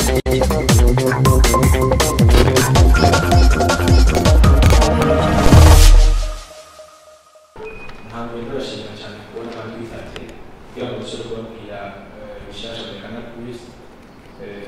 ntabwo birashimira cyane kubona abantu bitabye kugira ngo dushobore kubabwira eh, ibishasha bya Canal Plus Eh,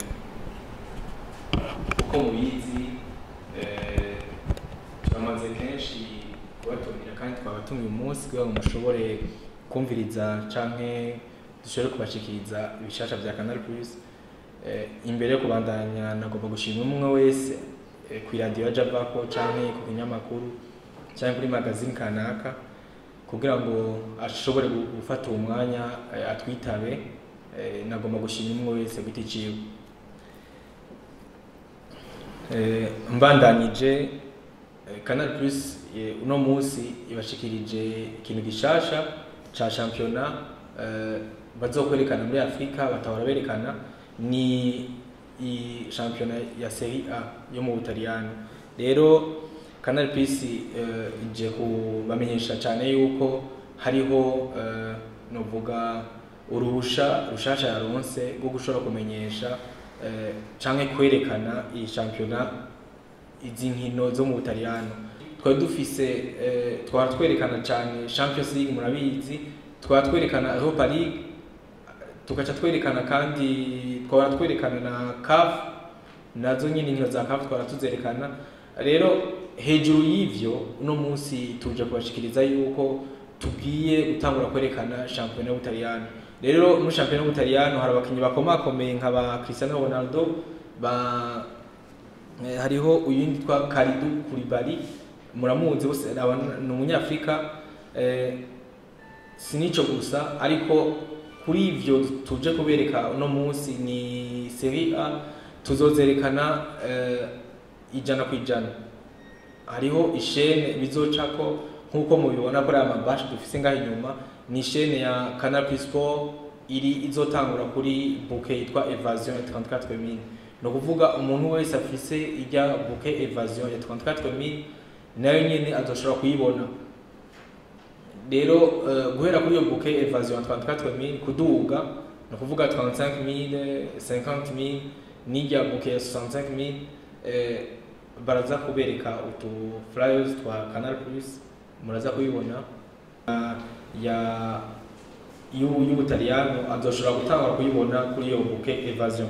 uko mubizi eh, turamaze kenshi kubatumira kandi twabatumiye umunsi kugira ngo mushobore kumviriza canke dushobore kubashikiriza ibishasha bya Canal Plus Eh, imbere yo kubandanya nagomba gushima umwe wese eh, ku iradiyo yaje avako canke ku kinyamakuru canke kuri magazine kanaka kugira ngo ashobore gu- gufata uwo mwanya eh, atwitabe eh, nagomba gushima umwe wese giti ciwe Eh, mbandanyije eh, Canal Plus eh, uno munsi ibashikirije ikintu gishasha ca championa eh, bazokwerekana muri Afrika batahora berekana ni i championa ya Serie A yo mu Butaliyani rero Canal Plus eh, ije kubamenyesha cyane yuko hariho eh, novuga uruhusha rushasha yaronse rwo gushobora kumenyesha eh, canke kwerekana iyi championa izi nkino zo mu Butaliyano twari dufise eh, twara twerekana cyane Champions League murabizi twara twerekana Europa League tugaca twerekana kandi twara twerekana na CAF nazo nyine inkino za CAF twara tuzerekana rero hejuru y'ivyo uno munsi tuje kubashikiriza yuko tugiye gutangura kwerekana shampiyona y'Ubutaliyano rero muri shampiyona y'Ubutaliyano hari abakinnyi bakomakomeye nka ba Cristiano Ronaldo ba eh, hariho uyundi twa Kalidou Koulibaly muramuzi bose aba ni umunyafrika eh, si nico gusa ariko kuri ivyo tuje kubereka uno munsi ni Serie A tuzozerekana eh, ijana ku ijana hariho ishene bizocako nk'uko mubibona kuri aya mabashi dufise ngaho inyuma ni ishene ya Canal Plus Sport iri izotangura kuri bouquet yitwa Evasion ya 34000 ni ukuvuga umuntu wese afise ijya bouquet Evasion ya 34000 nayo nyene azoshobora kuyibona rero uh, guhera kuri iyo bouquet Evasion ya 34000 kuduga ni ukuvuga 35000 50000 n'ijya bouquet ya 65000 eh, baraza kubereka utu flyers twa Canal Plus muraza kubibona uh, ya y'u- y'Ubutaliyano azoshobora gutangura kuyibona kuri iyo bouquet Evasion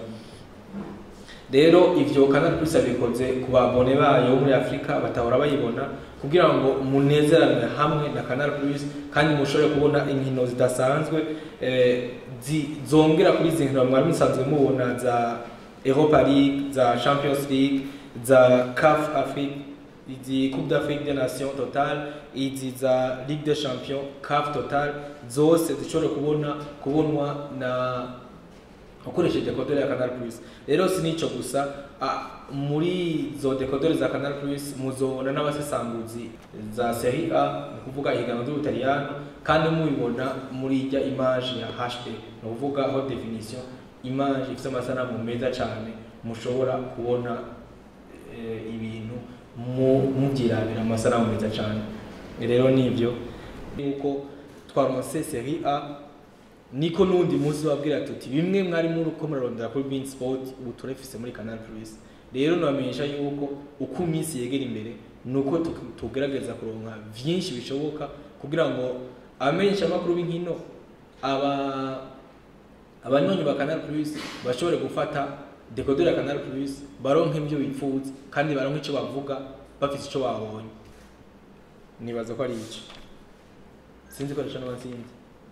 rero ivyo Canal Plus abikoze ku babone bayo bo muri Afrika batahora bayibona kugira ngo munezerane hamwe na Canal Plus kandi mushobore kubona inkino zidasanzwe eh, zi- zongera kuri izi nkino mwari musanzwe mubona za Europa League za Champions League za CAF Afrique izi Coupe d'Afrique des Nations Total izi za Ligue des Champions CAF Total zose zishobora kubona kubonwa na ukoresheje dekoderi ya Canal Plus rero si nico gusa a, muri zo dekoderi za Canal Plus muzobona n'abasesanguzi za Serie A ni kuvuga ihiganwa ry'Ubutaliyano kandi mubibona muri ijya image ya HD ni ukuvuga haute definition image ifite amasanamu meza cyane mushobora kubona eh, ibintu mu- mubyirabira amasanamu meza cyane rero nibyo yuko twaronse Serie A niko n'undi munsi wabwira tuti bimwe mwari muri uko murarondera kuri Bein Sport ubu turafise muri Canal Plus rero nabamenyesha yuko uko iminsi yegera imbere nuko tu- tugerageza kuronka vyinshi bishoboka kugira ngo abamenyesha amakuru b'inkino aba abanywanyi ba Canal Plus bashobore gufata dekoderi ya Canal Plus baronke ibyo bifuza kandi baronke icyo bavuga bafite icyo babonye nibaza ko ari icyo sinzi ko arico n'abasinzi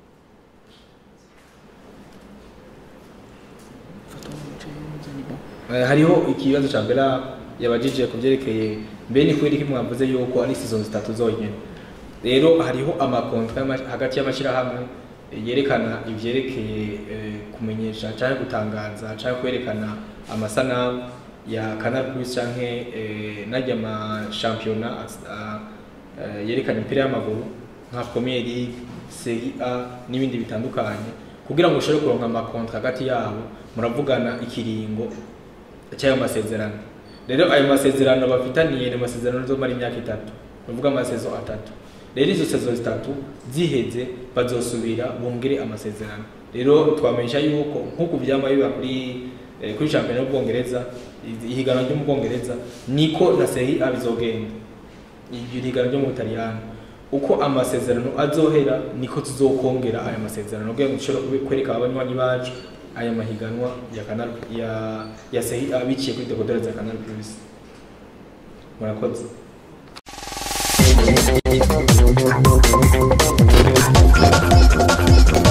Eh, hariho ikibazo ca mbere yabajije ku byerekeye mbe ni kweri ko mwavuze yuko ari season zitatu zonyine rero hariho amakontra y'ama- hagati y'amashyirahamwe eh, yerekana ivyerekeye eh, kumenyesha cyangwa gutangaza cyangwa kwerekana amasanamu ya Canal Plus canke eh, najya ama championnat as- ah, eh, yerekana imipira y'amaguru nka Premier League, Serie A n'ibindi bitandukanye kugira ngo ushobore kuronka amakontra hagati yabo muravugana ikiringo cy'ayo masezerano rero ayo masezerano bafitaniye ni amasezerano azomara imyaka itatu bavuga amasezo atatu rero izo sezo zitatu ziheze bazosubira bongere amasezerano rero twamenyesha yuko nk'uko vyama biba kuri eh, kuri shampiyona y'ubwongereza i- ihiganwa ryo mu bwongereza niko na sehi abizogenda iryo higanwa ryo mu butaliyani uko amasezerano azohera niko tuzokongera aya masezerano kugira ngo dushobore kube- kwereka abanywanyi bacu aya mahiganwa ya canal ya ya sehi abiciye kuri dekodera za canal plus murakoze Thank you.